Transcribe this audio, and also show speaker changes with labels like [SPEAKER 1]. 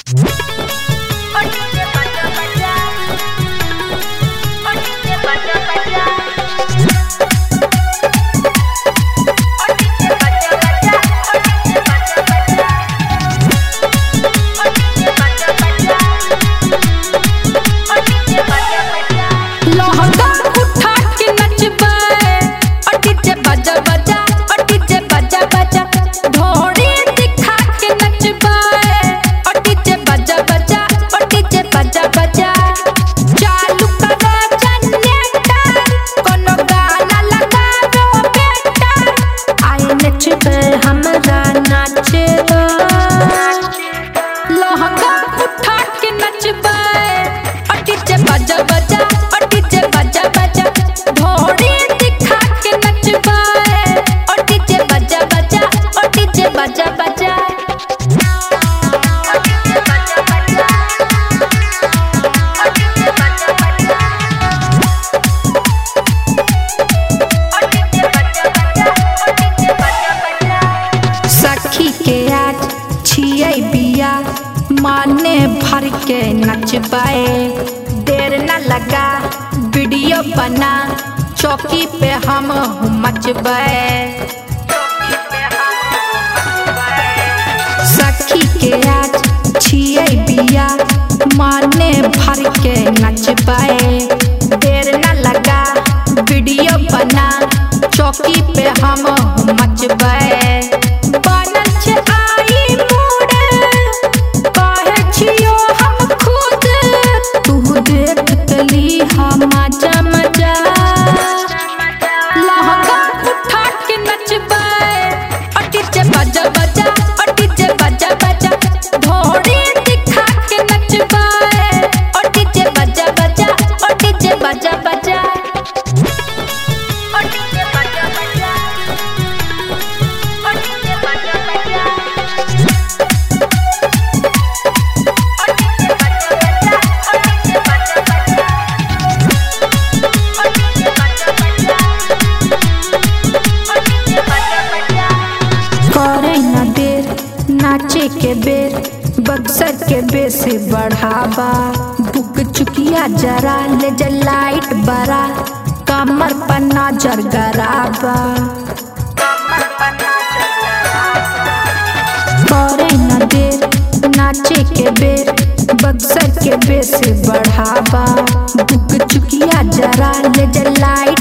[SPEAKER 1] माने भर के नचबाए देर न लगा वीडियो बना चौकी पे हम मचबाए सखी के आज छिए बिया माने भर के नचबाए देर न लगा वीडियो बना चौकी पे हम मचबाए बनल छै आई मूड काहे छियो हम खुद तू देख कली हम मजा मजा लहंगा उठा के नचबाए अटी जे बजा बजा अटी जे बजा बजा घोड़ी दिखा के नचबाए अटी जे बजा बजा अटी जे बजा बजा अटी जे बजा बजा अटी जे बजा बजा करे न देर नाचे के बेर बक्सर के बेस बढ़ावा बुक चुकिया जरा ले जा लाइट बरा कमर पर नजर गराबा करे न देर नाचे के बेर बक्सर के बेस बढ़ावा बुक चुकिया जरा ले जा लाइट